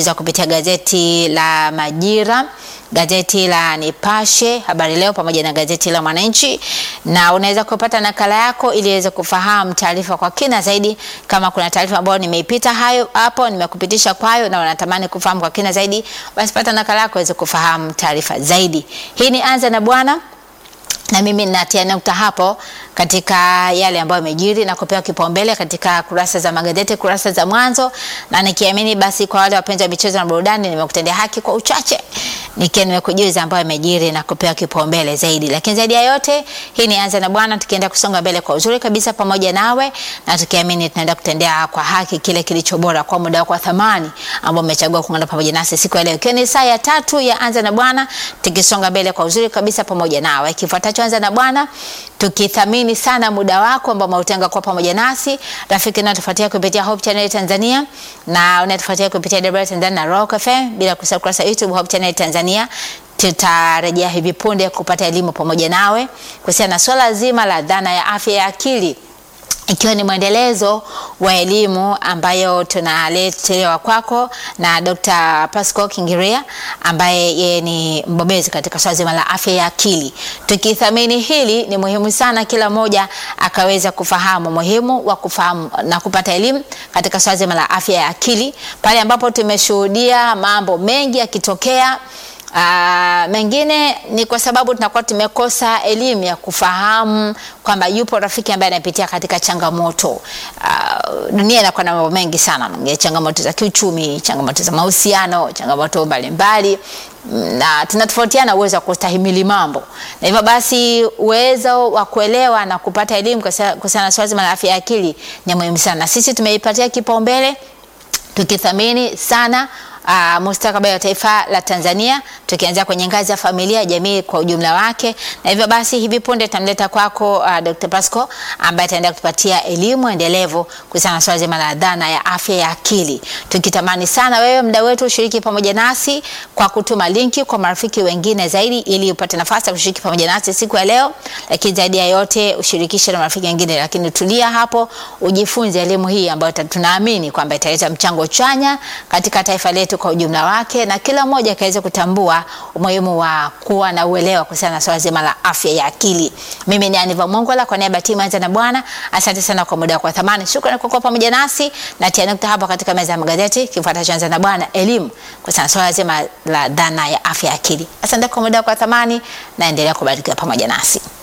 kusikiliza kupitia gazeti la Majira, gazeti la Nipashe, Habari Leo pamoja na gazeti la Mwananchi, na unaweza kupata nakala yako ili uweze kufahamu taarifa kwa kina zaidi. Kama kuna taarifa ambayo nimeipita hayo hapo, nimekupitisha kwayo na unatamani kufahamu kwa kina zaidi, basi pata nakala yako uweze kufahamu taarifa zaidi. Hii ni Anza na Bwana na mimi natia nukta hapo katika yale ambayo yamejiri na kupewa kipaumbele katika kurasa za magazeti, kurasa za mwanzo, na nikiamini basi kwa wale wapenzi wa michezo na burudani nimekutendea haki kwa uchache, nikiwa nimekujuza ambayo yamejiri na kupewa kipaumbele zaidi. Lakini zaidi ya yote, hii ni Anza na Bwana, tukienda kusonga mbele kwa uzuri kabisa pamoja nawe, na tukiamini tunaenda kutendea kwa haki kile kilicho bora kwa muda wako wa thamani ambao umechagua kuungana pamoja nasi siku ya leo, ikiwa ni saa ya tatu ya Anza na Bwana, tukisonga mbele kwa uzuri kabisa pamoja nawe. Kifuatacho Anza na Bwana, tukithamini sana muda wako ambao umeutenga kwa pamoja nasi. Rafiki na tufuatia kupitia Hope Channel Tanzania na unatufuatia kupitia Debra Tanzania na Rock FM, bila kusahau kurasa YouTube Hope Channel Tanzania. Tutarejea hivi punde kupata elimu pamoja nawe kuhusiana na swala zima la dhana ya afya ya akili ikiwa ni mwendelezo wa elimu ambayo tunaletewa kwako na Dr. Pascal Kingiria ambaye yeye ni mbobezi katika swala zima la afya ya akili. Tukithamini hili, ni muhimu sana kila mmoja akaweza kufahamu muhimu wa kufahamu na kupata elimu katika swala zima la afya ya akili, pale ambapo tumeshuhudia mambo mengi yakitokea. Uh, mengine ni kwa sababu tunakuwa tumekosa elimu ya kufahamu kwamba yupo rafiki ambaye anapitia katika changamoto. Uh, dunia inakuwa na mambo mengi sana, changamoto za kiuchumi, changamoto za mahusiano, changamoto mbalimbali na tunatofautiana uwezo wa kustahimili mambo, na hivyo basi uwezo wa kuelewa na kupata elimu kuhusiana na swala zima la afya ya akili ni muhimu sana. Sisi tumeipatia kipaumbele tukithamini sana Uh, mustakabali wa taifa la Tanzania tukianzia kwenye ngazi ya familia, jamii kwa ujumla wake, na hivyo basi hivi punde tutamleta kwako uh, Dr. Pasco ambaye ataenda kutupatia elimu endelevu kuhusiana na swala zima la dhana ya afya ya akili, tukitamani sana wewe mda wetu ushiriki pamoja nasi kwa kutuma linki kwa marafiki wengine zaidi, ili upate nafasi ya kushiriki pamoja nasi siku ya leo, lakini zaidi ya yote ushirikishe na marafiki wengine, lakini tulia hapo ujifunze elimu hii ambayo tunaamini kwamba italeta mchango chanya katika taifa letu kwa ujumla wake na kila mmoja akaweza kutambua umuhimu wa kuwa na uelewa kuhusiana na swala zima la afya ya akili. Mimi ni Aniva Mongola kwa niaba ya timu Anza na Bwana, asante sana kwa muda wako wa thamani. Shukrani kwa kuwa pamoja nasi na tia nukta hapo katika meza ya magazeti. Kifuatacho Anza na Bwana, elimu kuhusiana na swala zima la dhana ya afya ya akili. Asante kwa muda wako wa thamani na endelea kubarikiwa pamoja nasi.